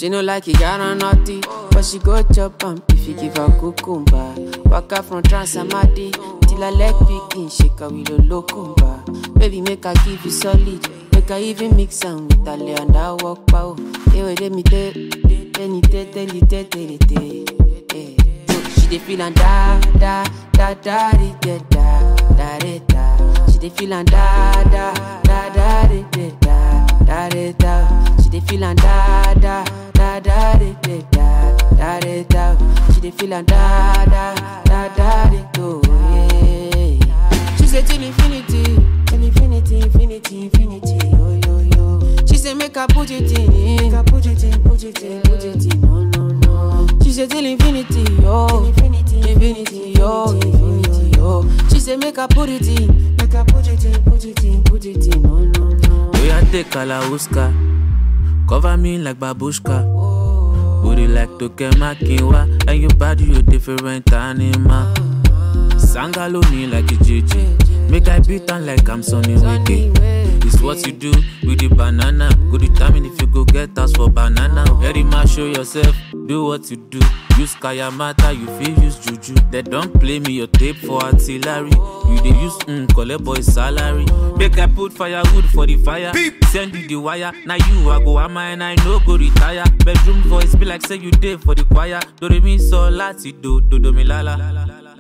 She no like it, got her naughty. But she go chop am if you give her cucumber. Waka from Transamadi till her leg begin shake her with a locumba. Baby, make her give you solid. Make her even mix am with her lay and I walk pow. Hey, wait, let me tell, tell you, tell, tell you, tell, tell you, tell you. Hey. She dey feel and da da da da di, da da da di, da. She dey feel and da da da da di, da da da di, da. She dey feel and da da da da di, da da da di, da. She dey feel and da da da da di, go yeah. She say till infinity, till infinity, infinity, infinity, yo yo yo. She say make I put it in, make I put it in, put it in, put it in, no no no. She say till infinity, yo, infinity, infinity, yo, infinity, yo. She say make I put it in, make I put it in, put it in, put it in, no no no. We are take Kalauska, cover me like babushka. Booty like Tokemakinwa, and your body you different animal. Sangalo me like a JJ, make I beat on like I'm Sonny Wiki. It's what you do with the banana. Go determine if you go get us for banana. Very much show yourself, do what you do. Use Kayamata, you feel use Juju. They don't play me your tape for artillery. You they use mm, collect boy salary. Make I put firewood for the fire. Send you the wire. Now you I go am and I no go retire. Bedroom voice be like say you did for the choir. Do re mi so lati do do do mi la la.